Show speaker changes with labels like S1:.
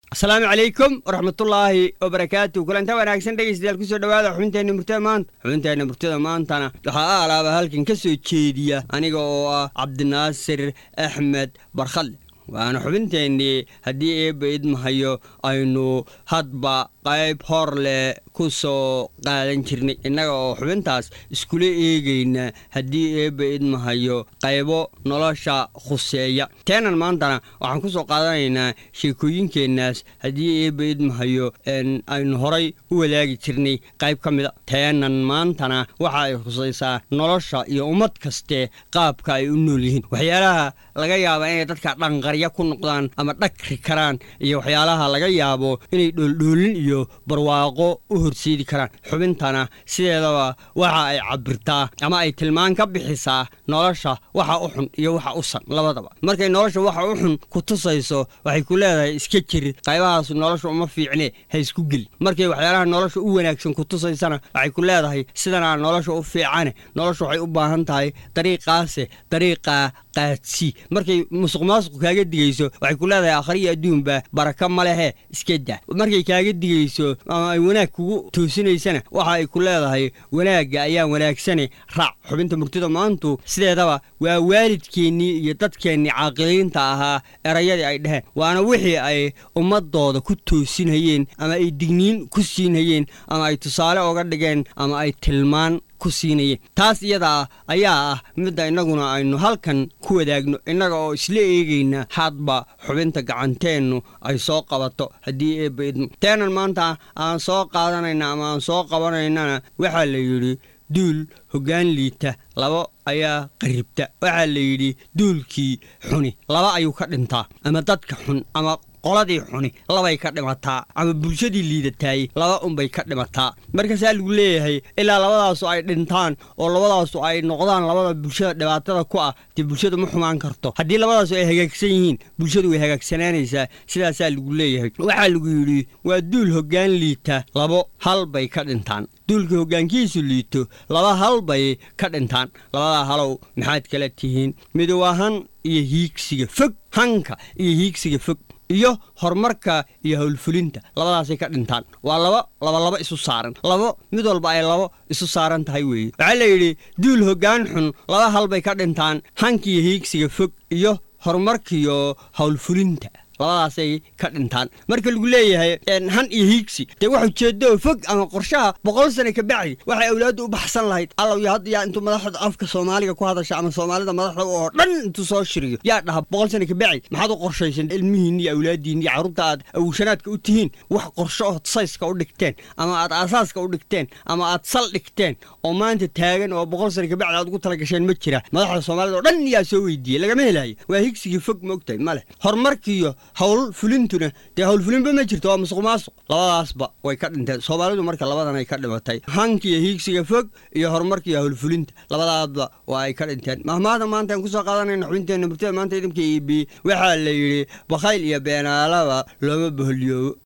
S1: asalaamu calaykum waraxmatullaahi wabarakaatu kulanta wanaagsan dhegeystayaal kusoo dhawaada xubinteenna murtada maanta xubinteenna murtada maantana waxaa alaaba halkan ka soo jeediya aniga oo ah cabdinaasir axmed barkhadle waana xubinteennii haddii eebba idmahayo aynu hadba qayb hor leh ku soo qaadan jirnay innaga oo xubintaas iskula eegayna haddii eebba idmahayo qaybo nolosha khuseeya teenan maantana waxaan ku soo qaadanaynaa sheekooyinkeennaas haddii eebba idmahayo aynu horay u wadaagi jirnay qayb ka mida teenan maantana waxa ay khusaysaa nolosha iyo ummad kaste qaabka ay u nool yihiin waxyaalaha laga yaaba inay dadka dhanqarya ku noqdaan ama dhagri karaan iyo waxyaalaha laga yaabo inay dhooldhoolin iyo barwaaqo u horseedi karaan xubintana sideedaba waxa ay cabirtaa ama ay tilmaan ka bixisaa nolosha waxa u xun iyo waxa u san labadaba markay nolosha waxa u xun ku tusayso waxay ku leedahay iska jir qaybahaas nolosha uma fiicne ha isku geli markay waxyaalaha nolosha u wanaagsan ku tusaysana waxay ku leedahay sidanaa nolosha u fiicane nolosha waxay u baahan tahay dariiqaase dariiqaa qaadsii markay musuq maasuq kaaga digayso waxay ku leedahay akhriyo adduunba baraka ma lehe iska dah markay kaaga digayso ama ay wanaag kugu toosinaysana waxa ay ku leedahay wanaagga ayaa wanaagsane raac xubinta murtida maantu sideedaba waa waalidkeennii iyo dadkeennii caaqiliinta ahaa erayadii ay dheheen waana wixii ay ummadooda ku toosinhayeen ama ay digniin ku siinhayeen ama ay tusaale oga dhigeen ama ay tilmaan ku siinayeen taas iyadaa ayaa ah midda innaguna aynu halkan ku wadaagno innaga oo isla eegayna hadba xubinta gacanteennu ay soo qabato haddii eebba idmo teenan maanta aan soo qaadanayna ama aan soo qabanaynana waxaa la yidhi duul hoggaan liita laba ayaa qaribta waxaa la yidhi duulkii xuni laba ayuu ka dhintaa ama dadka xun ama qoladii xuni labay ka dhimataa ama bulshadii liidataayey laba unbay ka dhimataa markaasaa lagu leeyahay ilaa labadaasu ay dhintaan oo labadaasu ay noqdaan labada bulshada dhibaatada ku ah dee bulshadu ma xumaan karto haddii labadaasu ay hagaagsan yihiin bulshadu way hagaagsanaanaysaa sidaasaa lagu leeyahay waxaa lagu yidhi waa duul hoggaan liita labo hal bay ka dhintaan duulka hoggaankiisu liito laba hal bay ka dhintaan labadaa halow maxaad kala tihiin midow ahan iyo hiigsiga fog hanka iyo hiigsiga fog iyo horumarka iyo howlfulinta labadaasay ka dhintaan waa laba labalaba isu saaran labo mid walba ay labo isu saaran tahay weeye waxaa la yidhi duul hoggaan xun laba hal bay ka dhintaan hankiiyo hiigsiga fog iyo horumarkiyo howlfulinta labadaasay ka dhintaan marka lagu leeyahay han iyo hiigsi dee wax ujeedo fog ama qorshaha boqol sane ka bacdi waxay awlaaddu u baxsan lahayd allow iyo hadda yaa intuu madaxda afka soomaaliga ku hadasha ama soomaalida madaxda oo dhan intuu soo shiriyo yaa dhaha boqol sane ka bacdi maxaad u qorshaysan ilmihiin iyo awlaadiin iyo carruurta aad awshanaadka u tihiin wax qorsho ood sayska u dhigteen ama aad aasaaska u dhigteen ama aad sal dhigteen oo maanta taagan oo boqol sane ka bacdi aad ugu talagasheen ma jira madaxda soomaalida oo dhan yaa soo weydiiyey lagama helayo waa higsigii fog moogtahay ma leh horumarkiiyo howl fulintuna dee howlfulinba ma jirto waa musuq maasuq labadaasba way ka dhinteen soomaalidu marka labadan ay ka dhimatay hankiiyo hiigsiga fog iyo horumarkiiyo howlfulinta labadaasba waa ay ka dhinteen mahmaada maanta aan kusoo qaadanayna xubinteenna murtada maanta idinka iibi waxaa la yidhi bakhayl iyo beenaalaba looma boholyoobo